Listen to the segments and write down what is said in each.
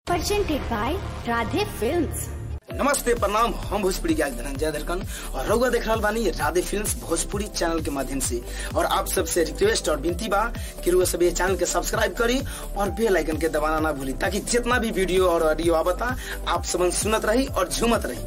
presented by Radhe Films. नमस्ते प्रणाम हम भोजपुरी गायक धनंजय धरकन और रउआ देख रहल बानी राधे फिल्म्स भोजपुरी चैनल के माध्यम से और आप सबसे रिक्वेस्ट और विनती बा कि रउआ सब ये चैनल के सब्सक्राइब करी और बेल आइकन के दबाना ना भूली ताकि जितना भी वीडियो और ऑडियो आवता आप सब सुनत रही और झूमत रही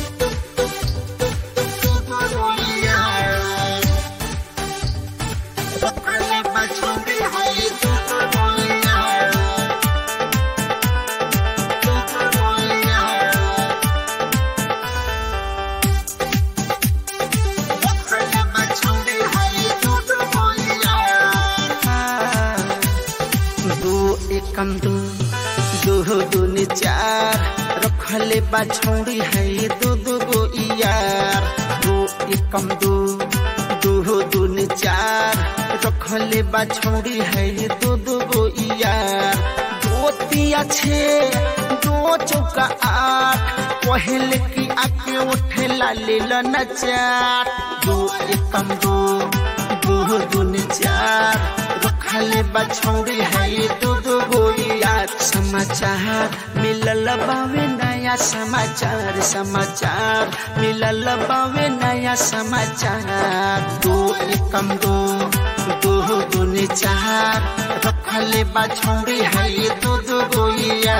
दो एकम दो दो दूनी चार रखले बा छौड़ी है दो दो गो यार दो एकम दो दो दूनी चार रखले बा छौड़ी है दो दो गो यार दो तिया छे दो चौका आठ पहले की आके उठे लाले न चार दो एकम दो दो दूनी चार रखले बछौड़ी है दो दो गोलिया समाचार मिलल बावे नया समाचार समाचार मिलल बावे नया समाचार दो एकम दो दो दूनी चार रखले बछौड़ी है दो दो गोलिया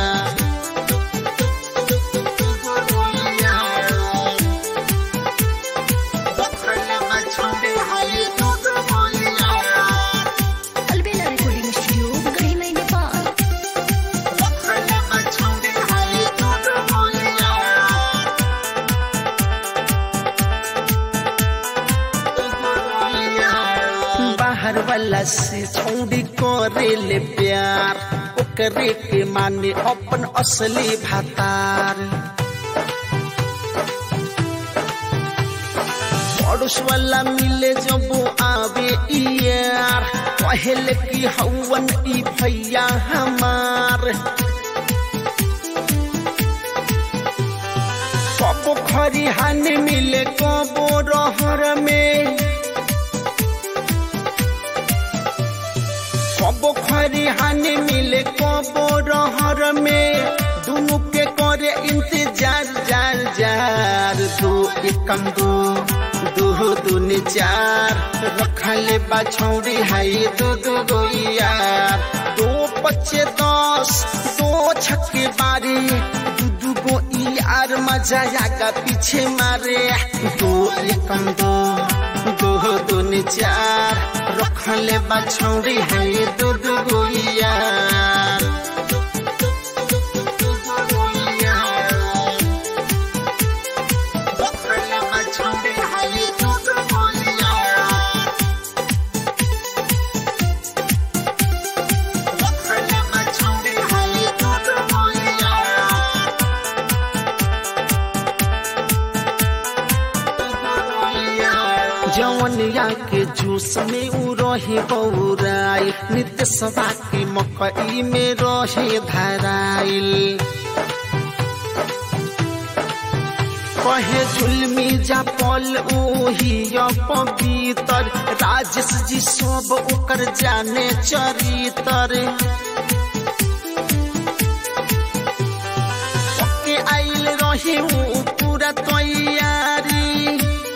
Albela Recording Studio, Garhina, Nepal. बाहर वाला से छौड़ी करे ले प्यार ओकरे के माने अपन असली भातार पड़ोस वाला मिले जब आवे यार पहले की हवन ई भैया हमार कबो खरिहान मिले कबो रहर में कबो खरिहान मिले कबो रहर में दुनु के करे इंतजार जार जार दो एकम दो दो दूनी चार रखले बाछौड़ी है दो दो गो यार दो पच्चे दस दो छक्के बारी दू दू गो यार मजा आगा पीछे मारे दो एकम दो दो दूनी चार रखले बाछौड़ी है दो दो गो यार जवनिया के जूस में उ रहे बौराई नित्य सभा के मकई में रहे धराइल कहे झुलमी जा पल ओही पवितर राजेश जी सब ओकर जाने चरितर के आइल रहे उ पूरा तैयारी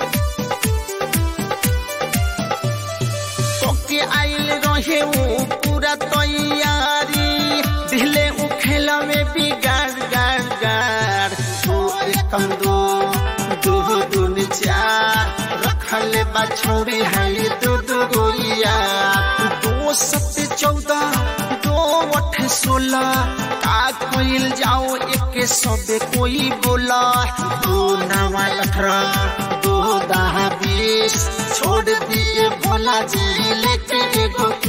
के आइल रहे उ पूरा तैयारी दिले उ खेला में बिगाड़ गाड़ गाड़ दो एकम दो दो दून चार रखले बाछौड़ी है दो दो गोलिया दो सत्य चौदह दो अठ सोलह का कोइल जाओ एक सबे कोई बोला दो नवा अठारह दो दहा बीस छोड़ दिए भोला जी लेके एगो